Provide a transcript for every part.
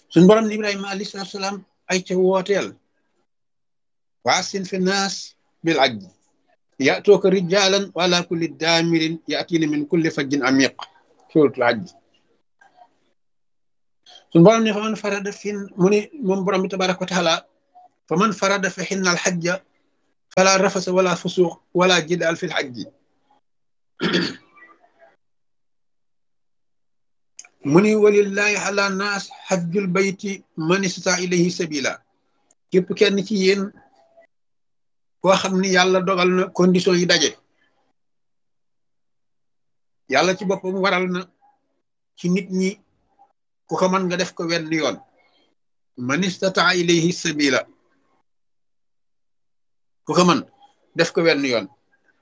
suñ borom ne ibrahima alayhi salaatu salaam ay ca wooteel waasin fi naas bil ajj yatooka rijalan wala kulli daamirin yatina min kulli fajjin amiq suratul ajj suñ borom ne fa man farada fin mu ne moom borom bi tabaraka wa taala fa man farada fi xinna alxajja fala rafasa wala fusuq wala jidaal fi lxajji mu ni walillahi ala naas xajjul bayti man istata ilayhi sabila képp kenn ci yéen koo xam ni yàlla dogal na condition yi daje yàlla ci boppam waral na ci nit ñi ku ko mën nga def ko wenn yoon man istata ilayhi sabila ku ko mën def ko wenn yoon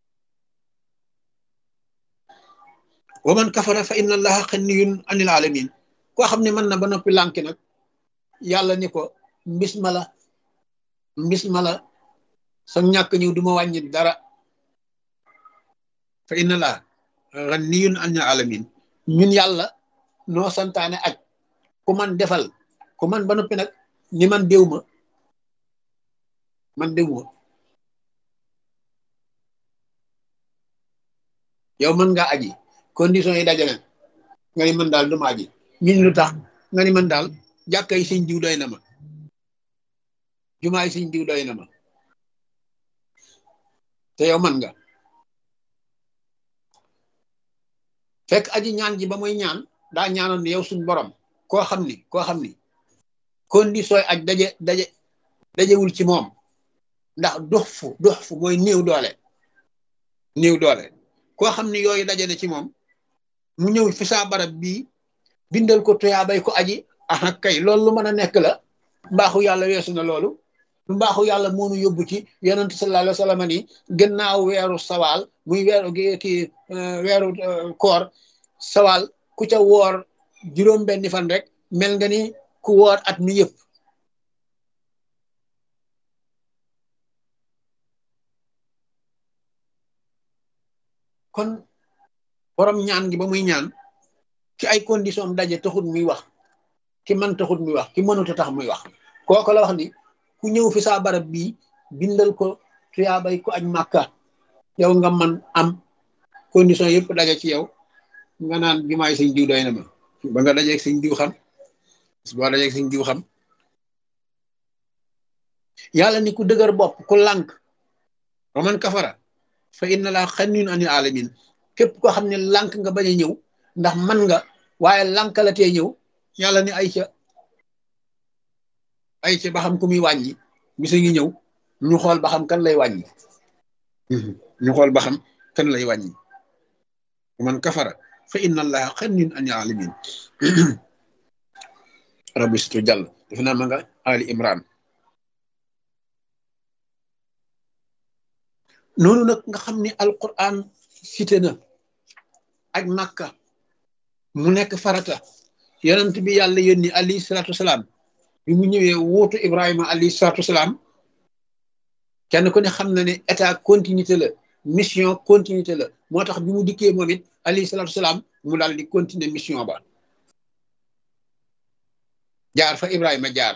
wa man kafara fa inna allaha xanniyun anil alamin koo xam ne mën na ba noppi lànki nag yàlla ni ko mbis ma la mbis ma la sa ñàkk ñëw du ma wàññi dara fa inna allaha xanniyun anil alamin ñun yàlla noo santaane aj ku man defal ku man ba noppi nag ni man déw ma man déw ma yow mën nga aji condition yi dajale nga ni man daal duma aji ñun lu tax nga ni man daal jàkka yi sëñ diw doy na ma jumaa yi sëñ diw doy na ma te yow man nga fekk aji ñaan ji ba muy ñaan daa ñaanoon ni yow suñ borom koo xam ni koo xam ni condition yi aj daje daje dajewul ci moom ndax dox fu dox fu mooy néew doole néew doole koo xam ni yooyu daje na ci moom mu ñëw fi saa barab bii bindal ko tuyaabay ko aji aha kay loolu lu mën a nekk la mbaaxu yàlla weesu na loolu mbaaxu yàlla moonu yóbbu ci yonent sallallahu alayhi wa sallam ni gannaaw weeru sawaal muy weeru ki weeru koor sawaal ku ca woor juróom benni fan rek mel nga ni ku woor at mi yëpp kon borom ñaan gi ba muy ñaan ci ay condition daje taxut muy wax ki man taxut muy wax ki mënut a tax muy wax kooku la wax ni ku ñëw fi saa barab bii bindal ko tuyaabay ko aj màkka yow nga man am condition yëpp daje ci yow nga naan jumaay sëñ diw doy na ma ba nga dajeeg sëñ diw xam boo dajeeg sëñ diw xam yàlla ni ku dëgër bopp ku lànk wa man kafara fa inna laa xanniyun anil alamin képp koo xam ne lànk nga bañ a ñëw ndax man nga waaye lànkalatee ñëw yàlla ni ay ca ay ca ba xam ku muy wàññi bisa ngi ñëw ñu xool ba xam kan lay wàññi ñu xool ba xam kan lay wàññi man kafara fa inna allaha xanniyun anil alamin rabbi situ jàll def naa ma nga ali imran noonu nag nga xam ni alquran cité na ak makka mu nekk farata yonent bi yàlla yónni alayhi salaatu wasalaam bi mu ñëwee wuutu ibrahima alayhi salaatu wasalaam kenn ku ne xam na ne état continuité la mission continuité la moo tax bi mu dikkee moom it alayhi salaatu wasalaam mu daal di continuer mission ba jaar fa ibrahima jaar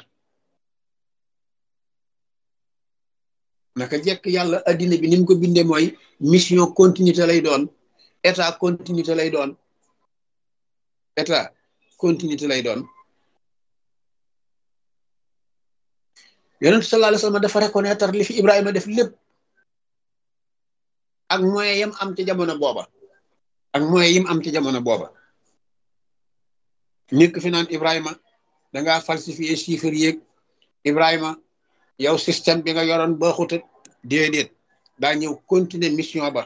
naka jekk yàlla addina bi ni mu ko bindee mooy mission continuité lay doon état continuité lay doon état continuité lay doon yonent sallallahu alayhi wasallam dafa reconnaître li fi Ibrahima def lépp ak moyen yam am ci jamono booba ak moyen yim am ci jamono booba nekk fi naan Ibrahima dangaa falsifier chiffres yeeg Ibrahima yow système bi nga yoroon ba xutat déedéet daa ñëw continuer mission ba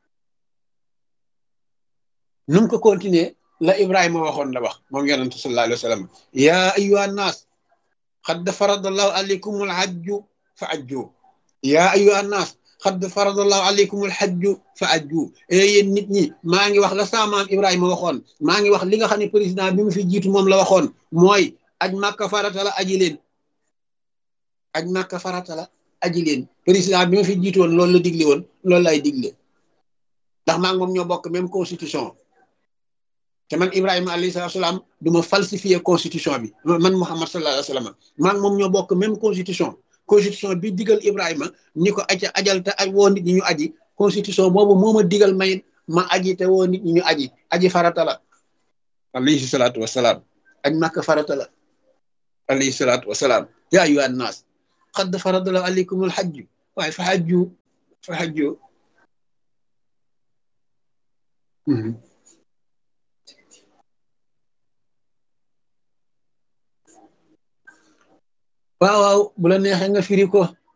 nu mu ko continuer la Ibrahima waxoon la wax moom yonent sallallahu alayhi wa sallam yaa ayyuha nnaas xad faradallahu alaykum alhajju fa ajju yaa ayyuha nnaas xad faradallahu alaykum alhajju fa ajju e yéen nit ñi maa ngi wax la saamaam Ibrahima waxoon maa ngi wax li nga xam ne président bi mu fi jiitu moom la waxoon mooy aj màkka farata la aji leen aj màkka farata la aji leen président bi ma fi jiitu woon loolu la digle woon loolu lay digle ndax maa ngi moom ñoo bokk même constitution te man Ibrahima alayhi salaam du ma falsifier constitution bi man Muhammad sallallahu alayhi wa sallam maa ngi moom ñoo bokk même constitution constitution bi digal Ibrahima ni ko aja ajal te aj woo nit ñi ñu aji constitution boobu moo ma digal may ma aji te woo nit ñi ñu aji aji farata la alayhi salaatu wa salaam aj màkk farata la alayhi salaatu wa salaam yaa ayyuhan naas qad faradallahu alaykumul hajju waaye fa hajju fa hajju waaw waaw bu la neexee nga firi ko